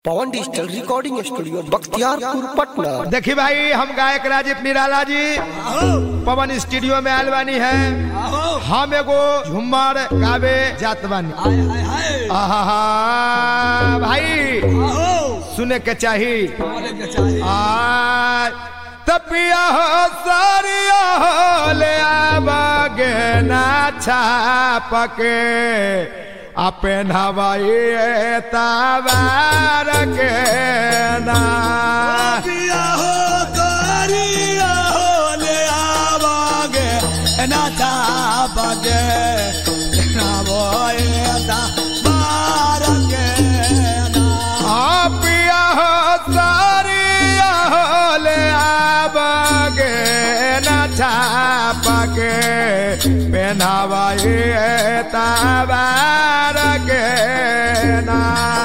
पवन digital recording studio Bakhtiyarpur Patna देखी भाई हम गायक राजीव निराला जी पवन स्टूडियो में आयल बानी है हम एगो झुम्मर गावे जात बानी आहा भाई सुने के चाही आ तपिया हो सारिया हो ले आवागे ना छाप के अपन हवाई तबार के ना आ पिया हो सारिया हो ले आवागे ना छाप के पहनावाई तबार के ना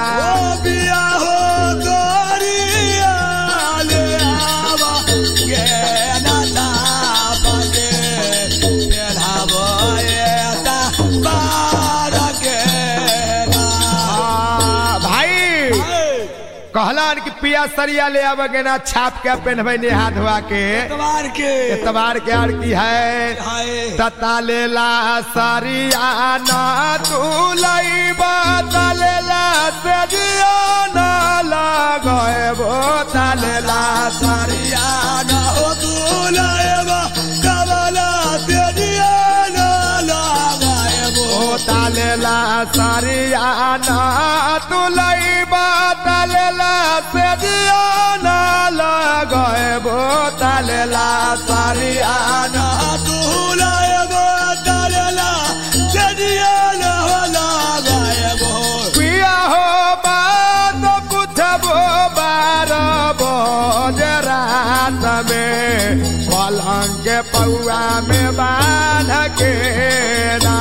आ, भाई कहलन कि पिया सरिया ले आवेगे ना छाप के पहनबे ने हाथ धोआ के एतबार के आर की है तता लेला सरिया ना तू लईबा तलेला से जिया ना लगए बो तलेला सरिया ओ तलेला सरिया ना तू लईबा तलेला से जिया ना लगए बो तलेला सरिया ना पिया हो बात पूछबो बार बज रात में पलंग के पौआ में बांध के ना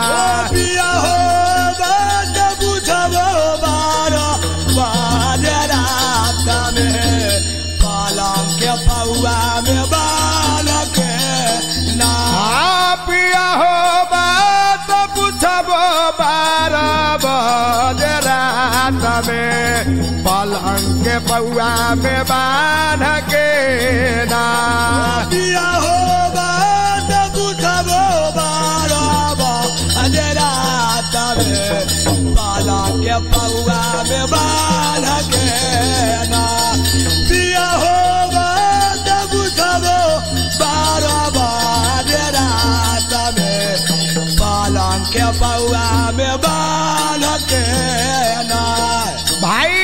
पौआ में बाल के ना हाँ पिया हो बात पूछबो बार बज रात में पलंग के पौआ में बांध के ना दिया हो बात बुझबो बारब अंधेरा तबे बाला के पौआ में बाल के ना दिया हो बात बुझबो बारब अंधेरा तबे बाला के पौआ में बाल के ना भाई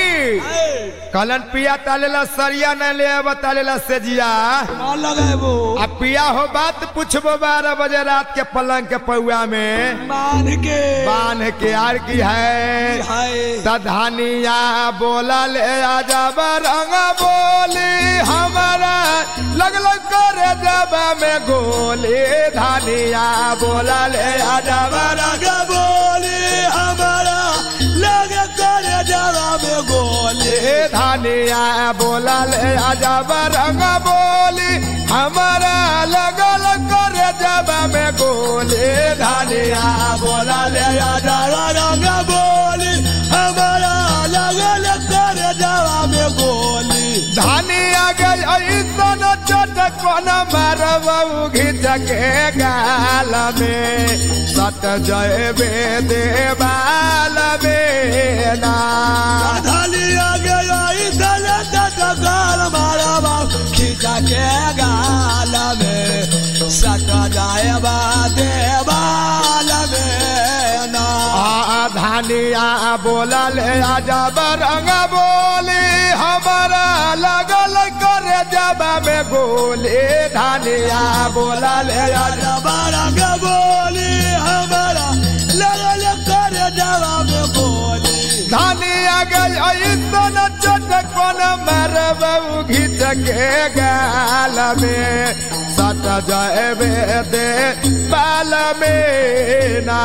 कलन पिया तालेला सरिया न ले अब तालेला सेजिया कौन लगेबो आ पिया हो बात पूछबो बारह बजे रात के पलंग के पौआ में मान के बांध के आर की है हाय तधानिया बोला ले आजा रंग बोली हमारा लग लग करे जब में गोली धानिया बोला ले आजा रंग बोली हमारा लग कर जरा में गोली धानिया बोला ले आजा रंग बोली हमारा लग लग करे जब में गोली धानिया बोला ले आजा रंग बोली हमारा लग लग कर जरा में गोली धानिया गई ऐसन चोट कोन मारबू घिच के गाल में सट जयबे देवाल में ना धलिया गया इधर तक गाल मारा बाप खींचा के गाल में सट जाए बाते बाल में ना आ धानिया बोलल आजा रंग बोली हमारा लगल करे जब में गोली धानिया बोलल आजा रंग बोली हमारा लगल कर जवाब बोली धानिया गई ऐसन चोट कोन मारबू घिच के गाल में सट जयबे दे बाल में ना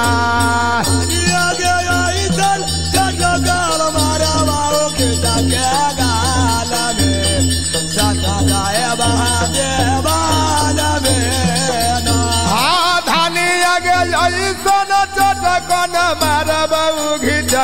दिया गया इधर तक गाल मारा बाबू खींचा के गाल में सटा जाए बाते बाल में ना हाँ धानिया गई ऐसन चोट कोन मारबू घिच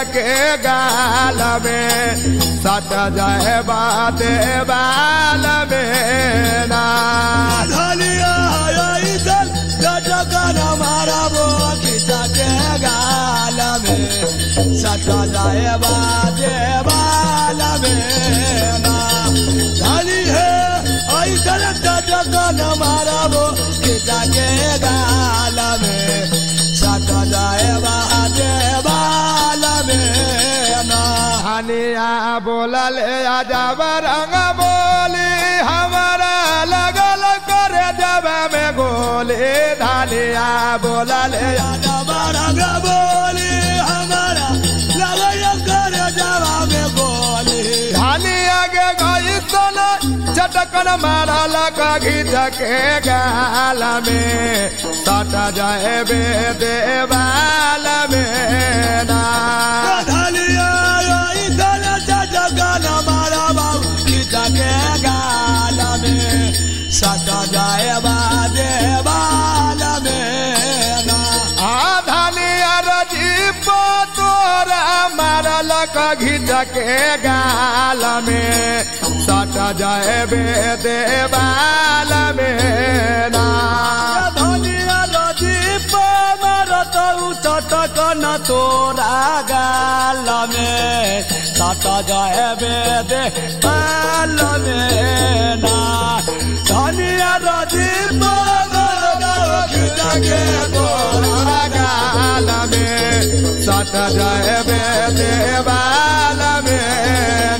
के गाल में सट जाए बाते बाल में ना धनिया आई चल जटकन मारबो खिचा के गाल में सटा जाए बाजे बाल में ना धनी है आई चल जटकन मारबो खिचा के गाल में सटा जाए बाजे बाल में ना हनिया बोलल आजाब रंग बोली हमारा लगल कर जब में गोली धनिया बोलल राजा बारंग बोली हमारा लगन कर जवा में बोली धनिया के गई सन चटकन मारल घीच के गाल में सट जाए बे देवाल में ना धलिया आई गल जगन मारा बाबू खींचा के गाल में सटा जाए बाजे बाल में ना आधनिया रजीप तोरा मारल घीच के गाल में सट जाए बे देवाल में ना धनिया रदीप मरत चटक न तोरा गाल में सट जाए बेदे बाल में ना धनिया रदीप मरत खींचा के तोरा गाल में सट जाए बे देवाल में